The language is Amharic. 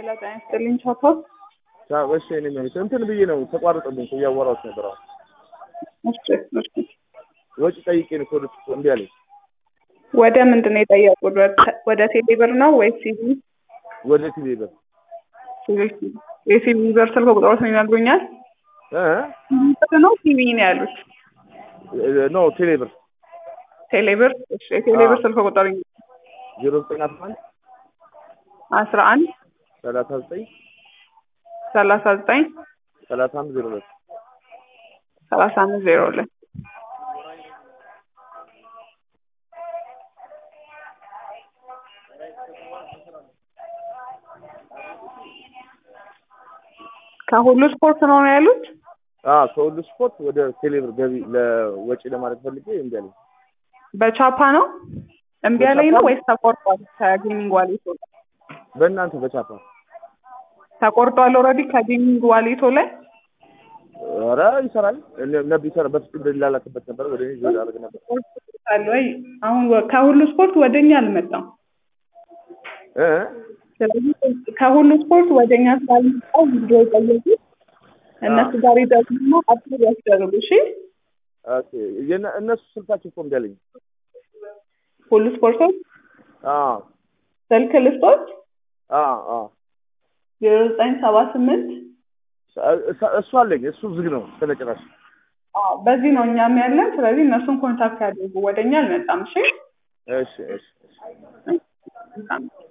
ሄሎ ጤና ይስጥልኝ ቻፓ። እሺ እኔ ማለት እንትን ብዬ ነው ተቋርጦብኝ እያወራሁት ነበር። አሁን እሺ እሺ። ወጪ ጠይቄ ነው ኮድ እምቢ አለኝ። ወደ ምንድን ነው የጠየቁት? ወደ- ወደ ቴሌብር ነው ወይስ ሲቪ? ወደ ቲቪ በር ሲቪ የሲቪ ብር ስልክ ቁጥሮት ነው ይነግሩኛል? እ ሲቪ ነው ሲቪ ነው ያሉት? ኖ ቴሌ ብር ቴሌብር። እሺ የቴሌብር አዎ። ስልክ ቁጥር ዜሮ ዘጠኝ አስራ አንድ አስራ አንድ ሰላሳ ዘጠኝ ሰላሳ ዘጠኝ ሰላሳ አምስት ዜሮ ሁለት ሰላሳ አምስት ዜሮ ሁለት ከሁሉ ስፖርት ነው ነው ያሉት? አዎ ከሁሉ ስፖርት ወደ ቴሌ ብር ገቢ ለወጪ ለማለት ፈልጌ እምቢ አለኝ። በቻፓ ነው እምቢ ያለኝ ነው በቻፓ? ወይስ ተቆርጧል? ከጌሚንግ ዋሌቶ ላይ በእናንተ በቻፓ ተቆርጧል። ኦልሬዲ ከጌሚንግ ዋሌቶ ላይ ኧረ ይሰራል እነ- ነበር ይሰራ በፊት እንደላላክበት ነበር ወደ እኔ ዞር አደረግ ነበር አለ ወይ? አሁን ወ- ከሁሉ ስፖርት ወደኛ አልመጣም። እ ስለዚህ ከሁሉ ስፖርት ወደኛ ስላልመጣው ቪዲዮ የጠየቁት እነሱ ጋር ይደግሞ አፕሎድ ያስደርጉ። እሺ ኦኬ የነ- እነሱ ስልካቸው እኮ እምቢ አለኝ። ሁሉ ስፖርቶች አዎ ስልክ ልስጦች አዎ አዎ ዜሮ ዘጠኝ ሰባ ስምንት እሱ- እሱ አለኝ እሱ ዝግ ነው እስከነጭራሽ በዚህ ነው እኛም ያለን። ስለዚህ እነሱን ኮንታክት ያድርጉ። ወደኛ አልመጣም። እሺ እሺ እሺ እሺ መልካም